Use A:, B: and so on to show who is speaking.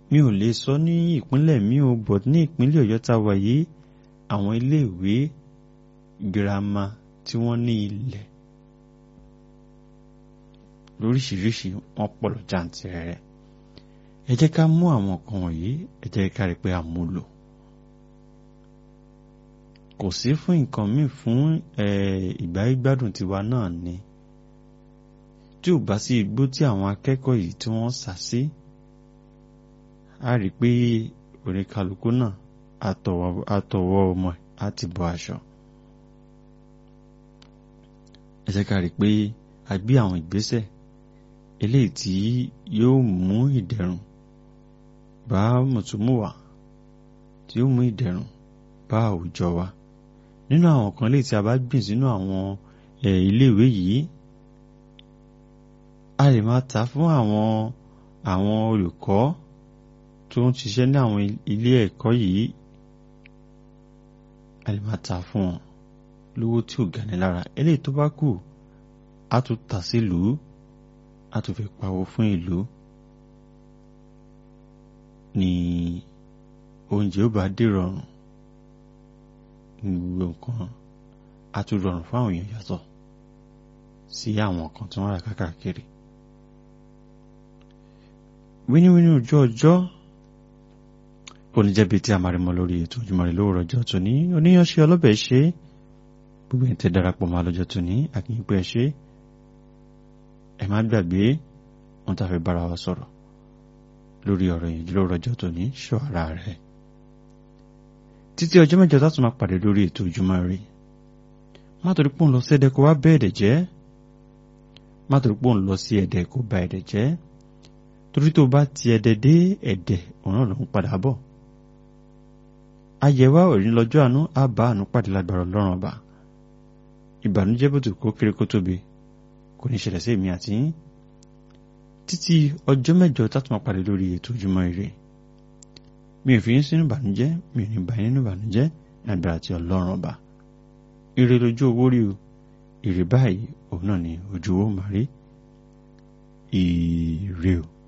A: mi ò lè sọ ní ìpínlẹ̀ mi ò bọ̀ ní ìpínlẹ̀ ọ̀yọ́ tá a wà yìí àwọn iléèwé girama tí wọ́n ní ilẹ̀ lóríṣiríṣi wọ́n pọ̀ lọ jàǹtìrẹrẹ ẹ jẹ́ ká mú àwọn nǹkan wọ̀nyí ẹ jẹ́ ká rí pé a mú lò kò sí fún nǹkan míì fún ìgbáyégbádùn tiwa náà ni tí ò bá sí igbó tí àwọn akẹ́kọ̀ọ́ yìí tí wọ́n sá sí a rí pé oníkálukú náà àtọwọ́ ọmọ á ti bọ́ aṣọ ẹ jẹ́ ká rí pé a gbé àwọn ìgbésẹ̀ eléyìí tí yóò mú ìdẹ̀rùn bá mùtúmùwà tí yóò mú ìdẹ̀rùn bá àwùjọ wa nínú àwọn kan léyìí tí a bá gbìn sínú àwọn iléèwé yìí a lè máa ta fún àwọn àwọn olùkọ́ tó ń ṣiṣẹ́ ní àwọn ilé ẹ̀kọ́ yìí a lè máa ta fún wọn lówó tí ò gani lára eléyìí tó bá kù á tún tà sílùú á tún fi pawó fún ìlú ni oúnjẹ ó bá dé rọrùn gbogbo nǹkan á tún rọrùn fún àwọn èèyàn yàtọ̀ sí àwọn kan tí wọ́n rà káàkiri wíníwíní ojú ọjọ́ kò ní jẹ́bi tí a máa rí mọ́ lórí ètò Ojúmọ́ Ire lówùrọ̀ ọjọ́ tòní oníyanṣe ọlọ́bẹ̀ ṣe gbogbo ẹ̀ tẹ́ darapọ̀ mọ́ lọ́jọ́ tòní àkínyìnpẹ́ ṣe ẹ má gbàgbé wọn tá fẹ́ bára wa sọ̀rọ̀ lórí ọ̀rọ̀ yìí lówùrọ̀ ọjọ́ tòní ṣọ́ ara rẹ̀ títí ọjọ́ mẹ́jọ tátù máa pàdé lórí ètò Ojúmọ́ Ire má torí pò ń lọ sí ẹ̀dẹ̀ kó wá bẹ́ ẹ̀dẹ̀ jẹ́ má torí pò ń lọ sí ẹ̀dẹ̀ kó ba ẹ̀dẹ̀ jẹ́ torí tó bá ti ẹ̀dẹ̀ dé ẹ̀dẹ̀ òun náà ló ń padà bọ̀ ayẹwà òní lọ́jọ́ àánú á bá àánú pàdé lágbára Ọlọ́run ọba ìbànújẹ́ bòtò kó kéré kó tóbi kò ní ṣẹlẹ̀ sí èmi àti yín títí ọjọ́ mẹ́jọ tátù máa pàdé lórí ètò Ojúmọ́ Ire mi ò fi yín sínú ìbànújẹ́ mi ò ní bá yín nínú ìbànújẹ́ ní agbára ti Ọlọ́run ọba ire lójú owó rí o ire báyìí òun náà ni ojú owó màrí ire o.